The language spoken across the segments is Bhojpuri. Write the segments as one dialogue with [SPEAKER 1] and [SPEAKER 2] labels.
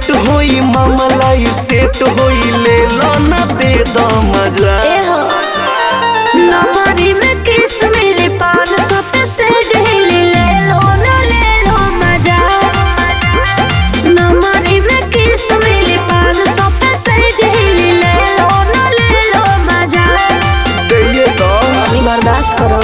[SPEAKER 1] लेट होई मामला ई सेट होई ले लो ना दे दो मजा
[SPEAKER 2] ए हो नमरी में किस मिली पान सौ पे से जहीली ले लो ना ले लो मजा नमरी में किस मिली पान सौ पे से जहीली ले लो ना ले लो मजा
[SPEAKER 1] दे दो
[SPEAKER 2] बर्दाश्त करो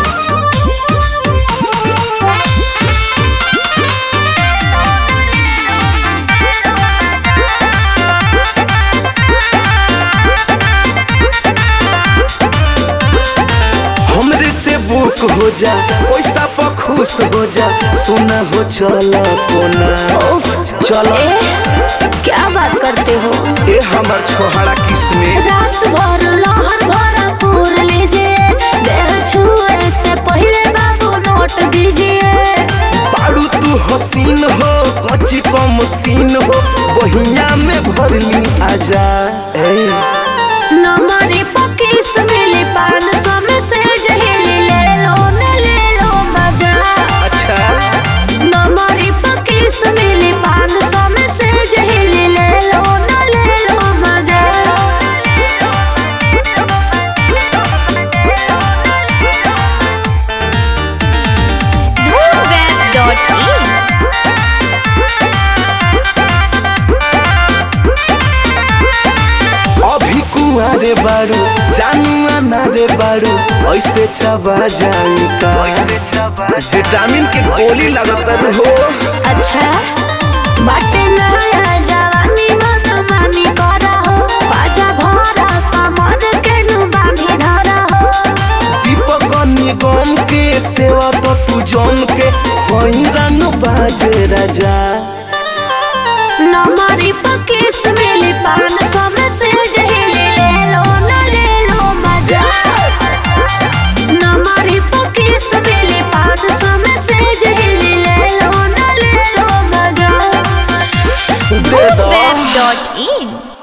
[SPEAKER 1] हमरे से बुक हो जा पैसा पर खुश हो जा सोना हो चलो कोना
[SPEAKER 2] उफ,
[SPEAKER 1] चलो
[SPEAKER 2] ए, क्या बात करते हो
[SPEAKER 1] ए हमर छोहरा किसमिस
[SPEAKER 2] रात भर लहर भरा पूर लीजिए देह छुए से पहले बाबू नोट दीजिए
[SPEAKER 1] बारू तू हसीन हो कच्ची कम सीन हो बहिया में भरली आजा ए
[SPEAKER 2] नमरी पकीस मिली पान सौ में से जहीली ले लो न ले लो मजा
[SPEAKER 1] अच्छा
[SPEAKER 2] नमरी पकीस मिली पान सौ में से जहीली ले लो न ले लो मजा
[SPEAKER 3] www.in
[SPEAKER 1] अभी कुआरे बारू जानू आना रे बारू ऐसे चबा जाई का विटामिन के गोली लगत हो
[SPEAKER 2] अच्छा बाटे नया जवानी मन मानी करा हो बाजा भरा कमर के नु बांधी धरा हो
[SPEAKER 1] दीपक निगम के सेवा तो तू जम के वही रंग बाजे राजा
[SPEAKER 2] नमरी पकीस मिली पान सौ में से जहीली ले लो न ले लो मजा नमरी पकीस मिली पान सौ में से जहीली ले लो न ले लो मजा
[SPEAKER 1] दे दो
[SPEAKER 3] www.in